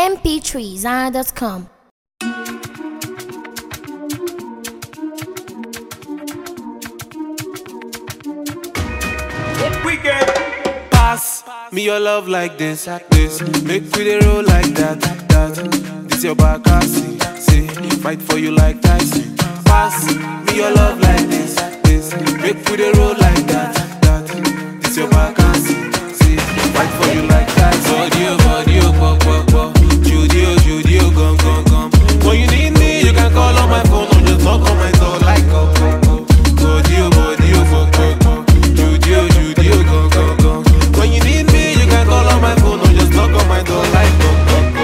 mp3zara.com. Weekend. Pass me your love like this, this. Make we dey roll like that, that. This your back, I see, see. Fight for you like Tyson. Pass me your love like this, this. Make we dey roll like that, that. This your back, I see, see. Fight for you like Tyson. Body, oh, body, oh, pop, pop, pop. Judy, oh, Judy, oh, gum, gum, gum. When you need me, you can call on my phone or just knock on my door like oh, oh, oh. Body, oh, body, oh, pop, pop, pop. Judy, oh, Judy, oh, gum, gum, gum. When you need me, you can call on my phone or just knock on my door like oh, oh, oh,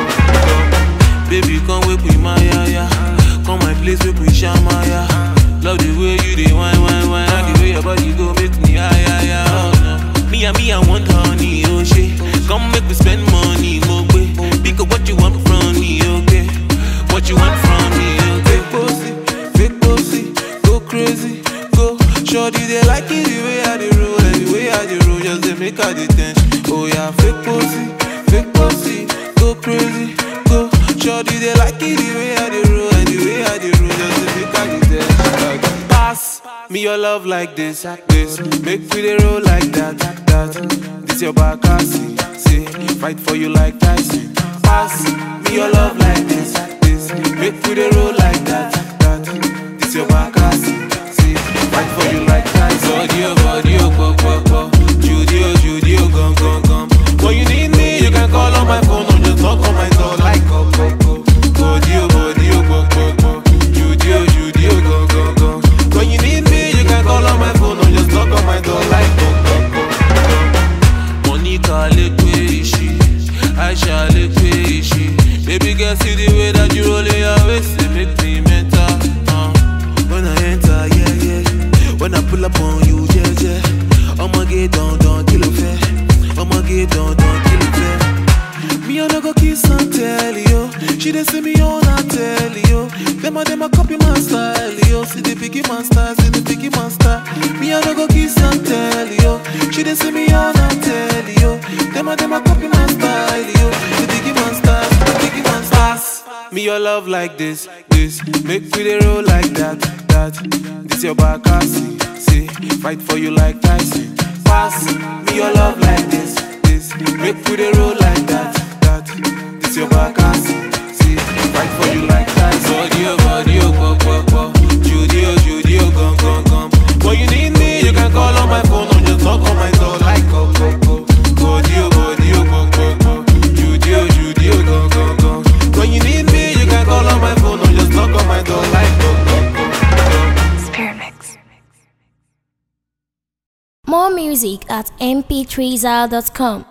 oh. Baby, come wake with my ya ya. Come my place, wake with shama ya. Love the way you dey wine, wine, wine. And the way your body go make me high, high, high. Oh, no. Me and me, I want honey, oh shit. Come make we spend money, mo way. Because what you want from me, okay? What you want from me, okay? Fake pussy, fake pussy, go crazy, go. Shorty, they like it the way I dey roll, and the way I dey roll, just they make her the tension. Oh yeah, fake pussy, fake pussy, go crazy, go. Shorty, they like it the way I dey roll, and the way I dey roll, just they make her the tension. Pass me your love like this, this. Make we dey roll like that, that. This your back, I see, see. Fight for you like Tyson. Pass me your love like this, this. Make we dey roll like that, that. This your back, I see, see. Fight for you like Tyson. Body, oh, body, oh, pop, pop, pop. Judy, oh, Judy, oh, gum, gum, gum. When you need me, you can call on my phone or just knock on my door like oh, oh, oh. Body, oh, body, oh, pop, pop, pop. Judy, oh, Judy, oh, gum, gum, gum. When you need me, you can call on my phone or just knock on my door like oh, oh, oh, oh. Monica lekwe ishi, Aisha lekwe ishi. Baby girl, see the way that you roll in your waist, it make me mental. Uh. When I enter, yeah, yeah. When I pull up on you, yeah, yeah. I'ma get down, down, kill a fair. I'ma get down, down, kill a fair. Me I no go kiss and tell you. She dey see me on I tell you. Them a them a copy my style, yo. See the biggie man style, see the biggie man style. Me I no go kiss and tell you. She dey see me on I tell you. Them a them a copy my style, yo. The biggie man style, see the biggie man style. Me your love like this, this. Make we dey roll like that, that. This your back, I see, see. Fight for you like Tyson. Pass me your love like this, this. Make we dey roll like that, that. This your back, I see, see. Fight for you like Tyson. Body, oh, body, oh, pop, pop, pop. Judy, oh, Judy, oh, gum, gum, gum. When you need me, you can call on my phone or just knock on my door like oh, oh, oh. Body, oh, body, oh, pop, pop, pop. Judy, oh, Judy, oh, gum, gum, gum. When you need me, you can call on my phone or just knock on my door like oh, oh, oh, oh. Spirit Mix. More music at mp3zara.com.